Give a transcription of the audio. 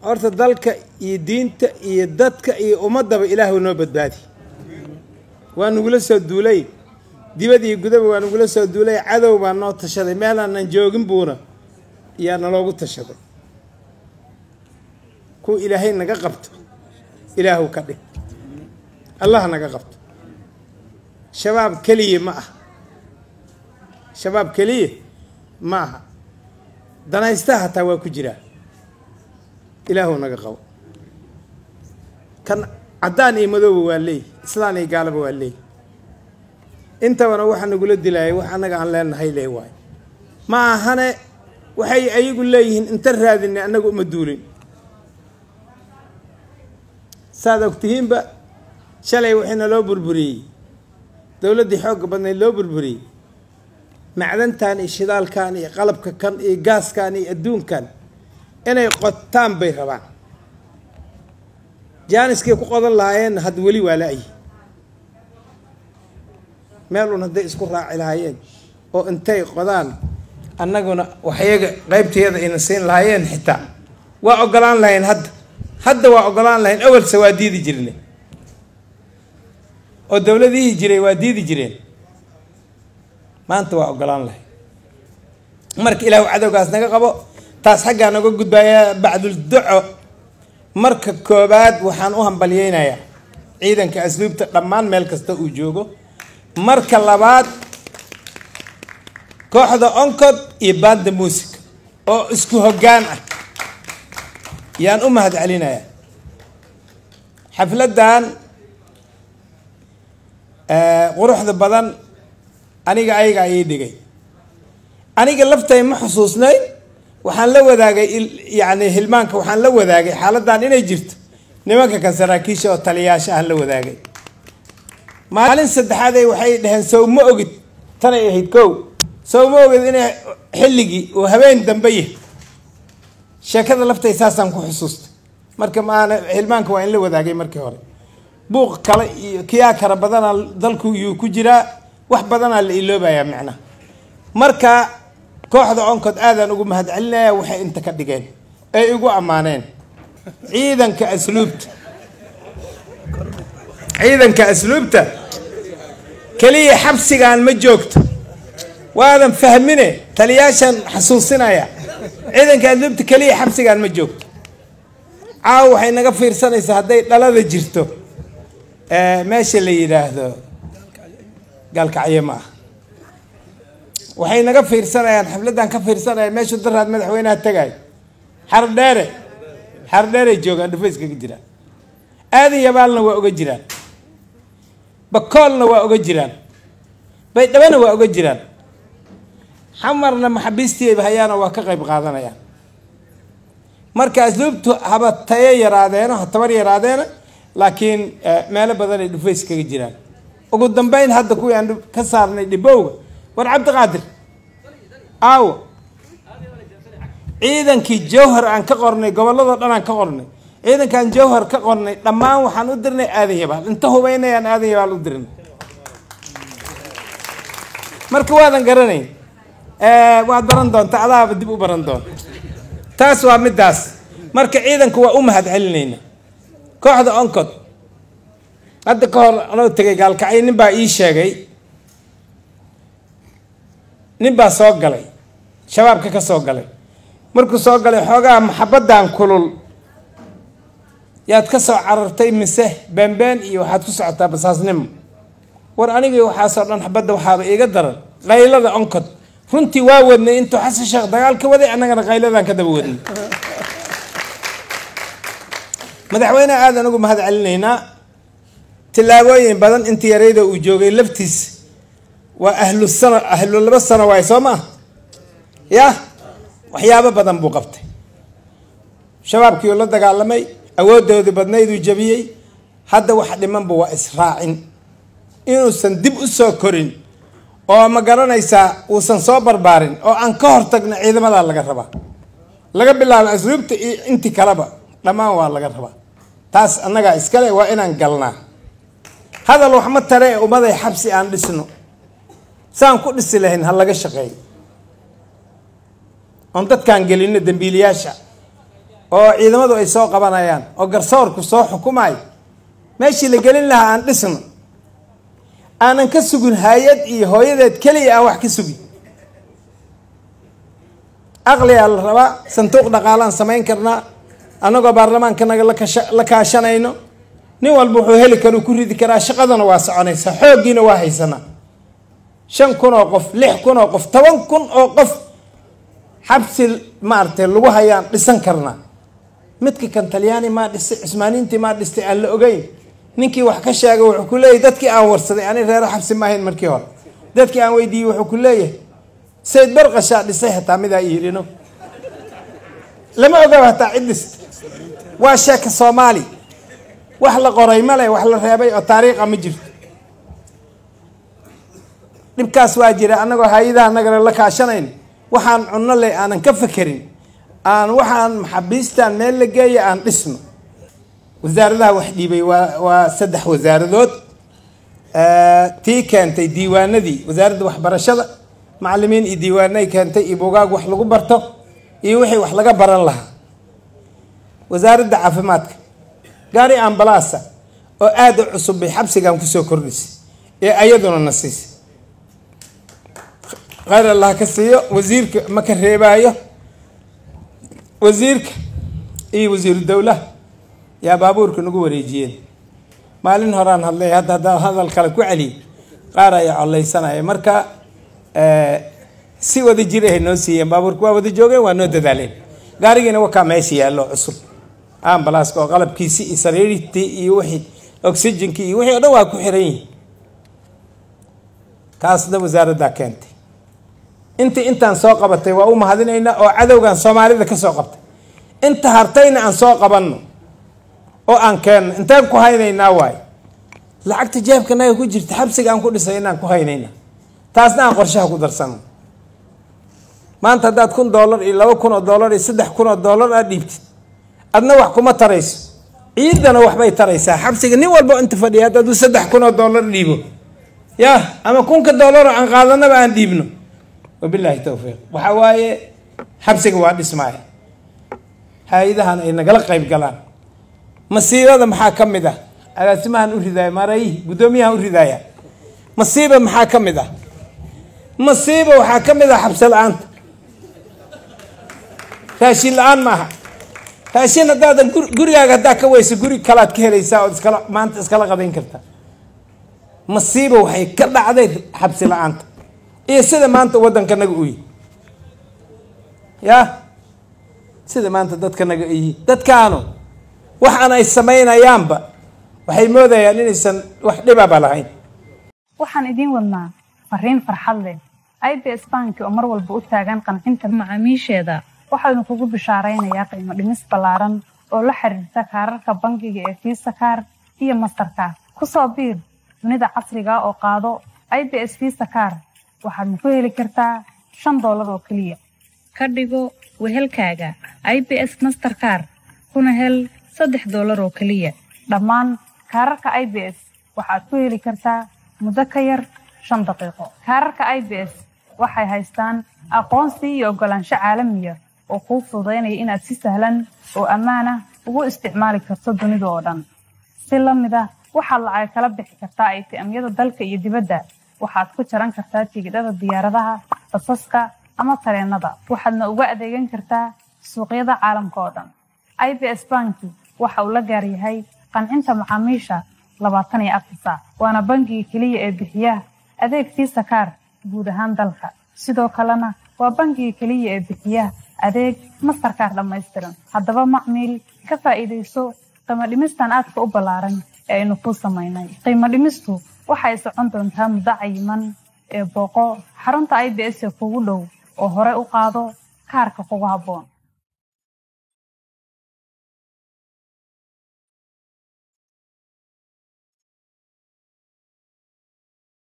horta dalka iyo diinta iyo dadka iyo ummaddaba ilaahu noo badbaadi waa nagula soo duulay dibad iyo gudaba waa nagula soo duulay cadow baa noo tashaday meelaanan joogin buuna yaa naloogu tashaday kuwa ilaahay naga qabto ilaahu ka dhig allah naga qabto shabaab keliya ma aha shabaab keliya ma aha danaystaha hataa waa ku jiraa ilaahu naga qabo kan caddaan iyo madooba waa leey islaan iyo gaalaba waa leey intabana waxa nagula dilaayay wax annaga aan leenahay lee waayo ma ahane waxay ayagu leeyihiin inta raadinay annaga uma duulin saad ogtihiinba shalay waxayna loo burburiyey dowladdii xoogga badnayd loo burburiyey macdantan iyo shidaalkan iyo qalabka kan iyo gaaskan iyo adduunkan inay qotaan bay rabaan jaaniskay ku qodan lahaayeen had weli waa la-yi meel un hadday isku raaci lahaayeen oo intay qodaan annaguna waxyaga qaybteeda ayna siin lahaayeen xitaa waa ogolaan lahayn hadda hadda waa ogolaan lahayn awalse waa diidi jirne oo dowladihii jiray waa diidi jireen maanta waa ogolaan lahayn marka ilaahu cadowgaas naga qabo taas xaggaa naga gudbaaya bacdul duco marka koobaad waxaan u hambalyeynayaa ciidanka asluubta dhammaan meel kasta uu joogo marka labaad kooxda oncod iyo banda musica oo isku hoggaan ah yaan u mahad celinayaa xafladdan quruxda badan aniga ayaga ayay dhigay aniga laftay ma xusuusnayn waxaan la wadaagay yani hilmaanka waxaan la wadaagay xaaladdan inay jirto nimanka kan saraakiisha oo taliyaasha aan la wadaagay maalin saddexaaday waxay dhaheen sow ma ogid tanay ahayd kow sow ma ogid inay xilligii uu habeen dambe yahay sheekada laftay saasaan ku xusuustay marka maana hilmaanka waa in la wadaagay markii hore buuq kale iyo kiyaa kara badanaa dalku yuu ku jiraa wax badanaa la iloobayaa macnaha marka kooxda oncod aadaan ugu mahad celinaya waxay inta ka dhigeen ay igu ammaaneen ciidanka asluubta ciidanka asluubta keliya xabsigaan ma joogto waadan fahmine taliyaashan xasuusinaya ciidanka asluubta keliya xabsigaan ma joogto caawa waxay naga fiirsanaysaa hadday dhalada jirto meesha la yidhaahdo gaalkacyo ma ah waxay naga fiirsanayaan xafladdan ka fiirsanaya meeshuu daraad madaxweynaha tagayo xardheere xardheeray joogaan dhufays kaga jiraan aadan yabaalna waa oga jiraan bakoolna waa oga jiraan baydhabana waa oga jiraan xamarna maxabiistiiba hayaana waa ka qayb qaadanayaan marka asluubtu haba tayo yaraadeeno ha tabar yaraadeena laakiin meelo badan ay dhufays kaga jiraan ugu dambeyn hadda kuwii aan ka saarnay dhibowga war cabdiqaadir aawo ciidankii jawhar aan ka qornay gobolladoo dhan aan ka qornay ciidankaan jawhar ka qornay dhammaan waxaan u dirnay aadan yabaal inta hubeynayaan aadan yabaal u dirnay marka waadan garanayn waad baran doonta adaaba dib u baran doonta taas waa middaas marka ciidanka waa u mahad celinayna kooxda oncod hadda ka hor anoo tegay gaalkacyo nin baa ii sheegay nin baa soo galay shabaabka ka soo galay markuu soo galay xoogaa maxabaddan kulul yaad ka soo carartay mise beenbeen iyo waxaad ku socotaa basaasnimo war anigii waxaasoo dhan xabadda waxaaba iiga daran qaylada oncod runtii waa wadnay intuu xasan sheekh dagaal ka waday annagana qayladaan ka daba wadnay madaxweyneha aadan ugu mahad celinaynaa tillaabooyin badan intii yarayda uu joogay laftiis waa ahlu sano ahlu laba sano waay soo maa ya waxyaabo badan buu qabtay shabaabkiiuu la dagaalamay awooddoodii badnayduu jabiyey hadda wax dhimanba waa israacin inuusan dib u soo korin oo ma garanaysaa uusan soo barbaarin oo aan ka hortagna ciidamadaa laga rabaa laga bilaabo asluubta iyo intii kaleba dhammaan waa laga rabaa taas annagaa iskale waa inaan galnaa hadal wax ma tare ee ummaday xabsi aan dhisno saan ku dhisi lahayn ha laga shaqeeyo oon dadkaan gelino dembiilayaasha oo ciidamadu ay soo qabanayaan oo garsoorku soo xukumayo meeshii la gelin lahaa aan dhisno aanan ka sugin hay-ad iyo hooyadeed keliya aan wax ka sugin aqligaa la rabaa sanduuq dhaqaalaan samayn karnaa annagoo baarlamaankanaga lakasha la kaashanayno nin walba wuxuu heli karuu ku ridi karaa shaqadana waa soconaysaa xooggiina waa haysanaa shan kun oo qof lix kun oo qof toban kun oo qof xabsi maaragtay lagu hayaan dhisan karnaa midka kan talyaani maa dhistay cusmaaniintii maa dhistay aan la ogeyn ninkii wax ka sheegay wuxuu ku leeyahy dadkii aan warsaday ani reero xabsi ma ahayn markii hore dadkii aan weydiiyey wuxuu ku leeyahay sayd barqashaa dhisay hataa midaa yidhino lama ogaa hataa cid dhista waa sheeka soomaali wax la qoray male wax la reebay oo taariikha ma jirto dhibkaas waa jira annagoo hay-adaha nagana la kaashanayn waxaan cunno leh aanan ka fekerin aan waxaan maxaabiistan meel la geeya aan dhisno wasaaradaha wax dhiibay waa waa saddex wasaaradood tii keentay diiwaanadii wasaaradda waxbarashada macalimiin iyo diiwaanay keentay iyo bugaag wax lagu barto iyo wixii wax laga baran lahaa wasaaradda caafimaadka gaari ambalaasa oo aada u cusub bay xabsigan kusoo kordhisay ee ayaduna na siisay khayr allah ka siiyo wasiirka ma ka reebaayo wasiirka iyo wasiiru dowlaha yaa baabuurka nagu wareejiyeen maalin horaan hadlay hadda haddaan hadal kale ku celiy qaar ayaa collaysanaya marka si wada jir ahay noo siiyeen baabuurka waa wada joogeen waa noo dadaaleen gaarigiina wakaa meesha yaallo cusub ambalaska oo qalabkiisi iyo sariirtii iyo wixii oxygenkii iyo wixii o dhan waa ku xiran yihin kaasna wasaaraddaa keentay intii intaan soo qabatay waa u mahadinaynaa oo cadowgan soomaalida ka soo qabtay inta hartayna aan soo qabanno oo aan keenno intaan ku haynaynaa waayo lacagta jeebkanaga ku jirta xabsiga aan ku dhisay inaan ku haynayna taasna aan qorshaha ku darsano maanta haddaad kun dollar iyo laba kun oo dollar iyo saddex kun oo dollar aad dhiibtid adna wax kuma tarayso ciidana waxbay taraysaa xabsiga nin walba inta fadhiya haddaad u saddex kun oo dollar dhiibo yah ama kunka dollar oo aan qaadanaba aan dhiibno wabilaahi towfiiq waxa waaye xabsiga waa dhismaaya hay-adahan ay nagala qayb galaan masiibada maxaa ka mid ah agaasimahan u ridaaya maarayi guddoomiyahan u ridaaya masiiba maxaa ka mid ah masiiba waxaa ka mid ah xabsi la-aanta raashin la-aan maaha raashin haddaadan gurigaaga haddaa ka weyso guri kalaad ka helaysaa ood iskala maanta iskala qadayn kartaa masiiba waxay ka dhacday xabsi la-aanta iyo sida maanta waddankanaga u yihi yah sida maanta dadkanaga u yihi dadkaanu waxaan ay samaynayaanba waxay moodayaan inaysan wax dhibaba lahayn waxaan idiin wadnaa fariin farxad leh i b s banki oo mar walba u taagan qancinta macaamiisheeda waxaanu kugu bishaaraynayaa qiimo dhimis ballaaran oo la xiriirta kaararka bangiga ee fiisa kaar iyo mastarkaar ku soo biir dunida casriga oo qaado i b s fiisa kaar waxaadna ku heli kartaa shan doolar oo keliya ka dhigo wehelkaaga i b s masterkaar kuna hel saddex doolar oo keliya dhammaan kaararka i b s waxaad ku heli kartaa muddo ka yar shan daqiiqo kaararka i b s waxay haystaan aqoonsi iyo oggolaansho caalamiya oo kuu fududaynaya inaad si sahlan oo ammaanah ugu isticmaali karto dunida oo dhan si la mid ah waxaad lacag kala bixi kartaa aytiamyada dalka iyo dibadda waxaad ku jaran kartaa tigidhada diyaaradaha basaska ama tareenada waxaadna uga adeegan kartaa suuqyada caalamka oo dhan i b s banki waxa uu la gaar yahay qancinta macaamiisha labaatan iyo afar saac waana bangiga keliya ee bixiya adeeg fiisa kaar guud ahaan dalka sidoo kalena waa bangiga keliya ee bixiya adeeg mastarkaar dhammaystiran haddaba macmiil ka faa'iidayso qiimo dhimistan aadka u ballaaran ee aynu kuu samaynay qiimo dhimistu waxay socon doontaa muddo cayiman ee booqo xarunta i b s ee kugu dhow oo hore u qaado kaarka kugu habboon